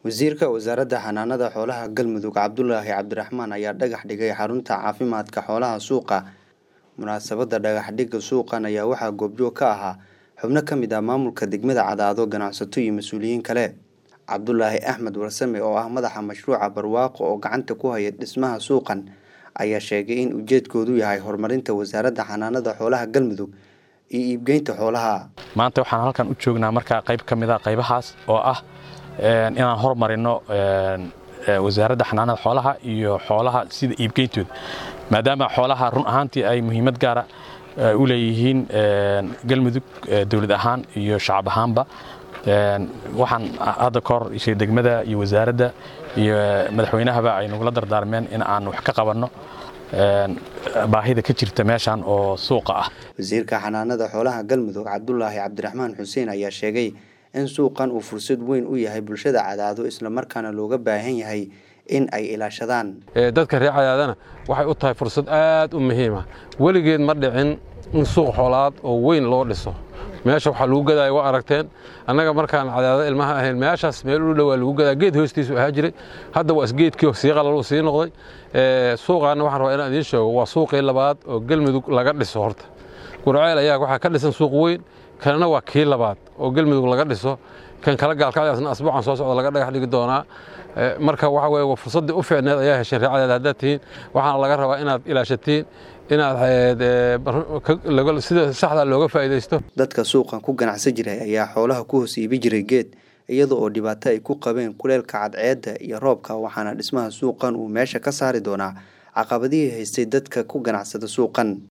wasiirka wasaaradda xanaanada xoolaha galmudug cabdulaahi cabdiraxmaan ayaa dhagax dhigay xarunta caafimaadka xoolaha suuqa munaasabadda dhagaxdhigga suuqan ayaa waxaa goobjoog ka ahaa xubno ka mid ah maamulka degmada cadaado ganacsato iyo mas-uuliyiin kale cabdulaahi axmed warsame oo ah madaxa mashruuca barwaaqo oo gacanta ku haya dhismaha suuqan ayaa sheegay in ujeedkoodu yahay horumarinta wasaaradda xanaanada xoolaha galmudug iyo iibgeynta xoolaha maanta waxaan halkan u joognaa markaa qayb ka mid a qaybahaas oo ah inaan hormarino wasaaradda xanaanada xoolaha iyo xoolaha sida iibgeyntooda maadaama xoolaha run ahaantii ay muhiimad gaara u leeyihiin galmudug dowlad ahaan iyo shacab ahaanba waxaan hadda ka hor ishay degmada iyo wasaaradda iyo madaxweynahaba ay nagula dardaarmeen in aan wax ka qabanno baahida ka jirta meeshan oo suuqa ah wasiirka xanaanada xoolaha galmudug cabdulaahi cabdiraxmaan xuseen ayaa sheegay in suuqan uu fursad weyn u yahay bulshada cadaado islamarkaana looga baahan yahay in ay ilaashadaan dadka reer cadaadana waxay u tahay fursad aad u muhiima weligeed ma dhicin in suuq xoolaad oo weyn loo dhiso meesha waxaa lagu gadaya waa aragteen annaga markaan cadaado ilmaha ahayn meeshaas meel u dhowaa lagu gadaa geed hoostiisu ahaa jiray hadda waa isgeedkii sii qalaluu sii noqday suuqaana waxaan rabaa inaan idiin sheego waa suuqii labaad oo galmudug laga dhiso horta gurceel ayaa waxaa ka dhisan suuq weyn kanna waa kii labaad oo galmudug laga dhiso kan kala gaalkacdaasna asbuucan soo socda laga dhagax dhigi doonaa marka waxa weye fursaddii u fiicneed ayaa hesheen reecadeed haddaad tihiin waxaana laga rabaa inaad ilaashatiin inaad sida saxda looga faa'iidaysto dadka suuqan ku ganacsan jiray ayaa xoolaha ku hoos iibi jiray geed iyada oo dhibaato ay ku qabeen kuleelka cadceedda iyo roobka waxaana dhismaha suuqan uu meesha ka saari doonaa caqabadihii haystay dadka ku ganacsada suuqan